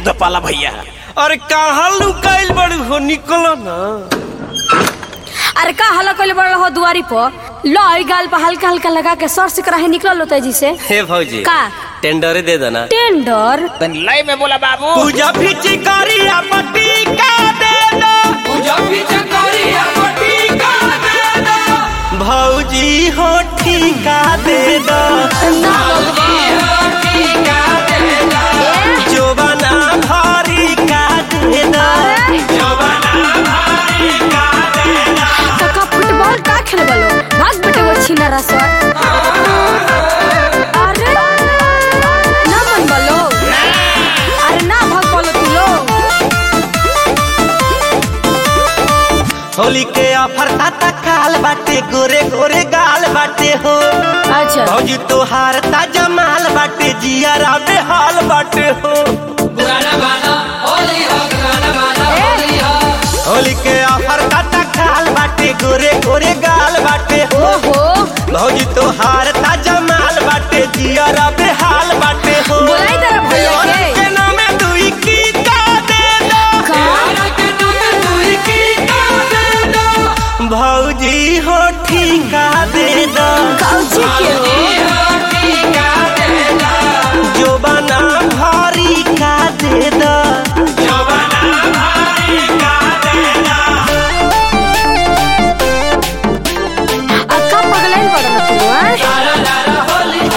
दे पाला भैया अरे कहाँ लुकाइल बड़ू हो निकलो ना अरे का हल्ला कइले बड़ हो दुआरी पर लो ई गाल पर हल्का हल्का लगा के सर से कराहे निकल लो तेजी से हे भौजी का टेंडरे दे देना टेंडर तन लय में बोला बाबू पूजा फिची करिया पट्टी का दे दो भौजी हो ठीका दे दो जोबना भारी का दे दो काका फुटबॉल का खेले बोलो भाग बेटे वो छीना रसवा अरे ना मन बोलो अरे ना भाग बोलो तू लोग होली के ऑफर ताता काल बाटे गोरे गोरे गाल बाटे हो अच्छा भौजी तोहार ताजा माल बाटे जिया राबे हाल बाटे हो होली के ऑफर ताता काल बाटे गोरे गोरे गाल बाटे हो ओहो भौजी तोहार ताजा माल बाटे जिया राबे हाल बाटे हो बोलाई तेरा भैया और के। के नामे दुई की का दे दो का भौजी हो ठीका दे दो कौची के हो जो बना भारी का दे दो अक्का पगलाइन पड़ा ना तू हाँ?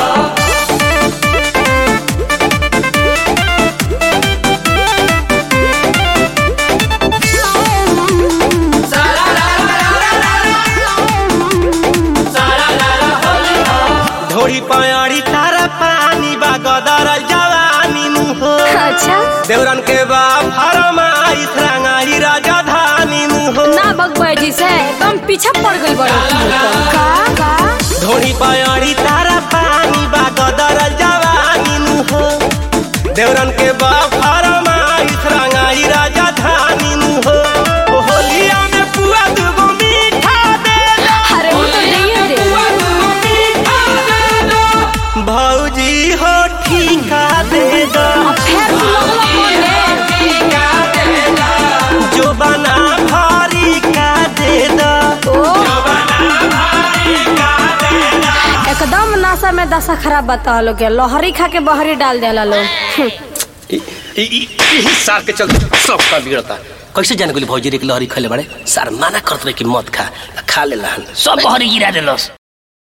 ढोरी पयाड़ी तारा पानी बा गदरल जवानी नु हो अच्छा देवरन के बा फरमाई रंगाई राजधानी नु हो ना भगवाई जी से एकदम पीछे पड़ गई बड़ो तू तो। का का ढोरी पयाड़ी तारा पानी बा गदरल जवानी नु हो देवरन के बा फरमाई रंगाई राजधानी नु हो ओ होलिया में पुआ दुगो मीठा दे दो अरे वो तो नहीं दे भौजी हो ठीका दे दो अब फिर तू लोग बोले जो बना भारी का दे दो ओ एकदम नशा में दशा खराब बता लोग के लहरी खा के बहरी डाल देला लोग सार के चल सब का बिगड़ता कैसे जाने गोली भौजी रे के लहरी खले बड़े सार माना करत रहे कि मत खा खा ले सब बहरी गिरा देलस